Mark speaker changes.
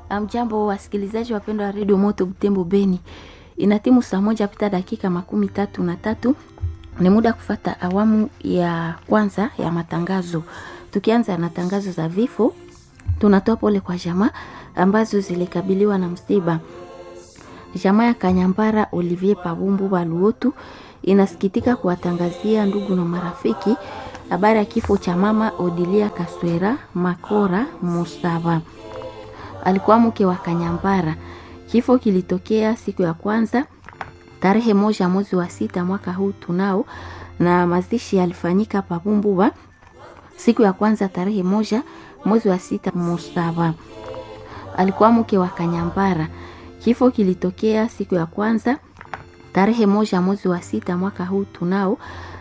Speaker 1: Amjambo wasikilizaji wapendwa wa redio Moto Butembo Beni, inatimu saa moja pita dakika makumi tatu na tatu. Ni muda kufata awamu ya kwanza ya matangazo. Tukianza na tangazo za vifo, tunatoa pole kwa jamaa ambazo zilikabiliwa na msiba. Jamaa ya Kanyambara Olivier Pabumbu Baluotu inasikitika kuwatangazia ndugu na marafiki habari ya kifo cha mama Odilia Kaswera Makora Musava alikuwa mke wa Kanyambara. Kifo kilitokea siku ya kwanza tarehe moja mwezi wa sita mwaka huu tunao, na mazishi yalifanyika Pabumbuba siku ya kwanza tarehe moja mwezi wa sita. Musava alikuwa mke wa Kanyambara. Kifo kilitokea siku ya kwanza tarehe moja mwezi wa sita mwaka huu tunao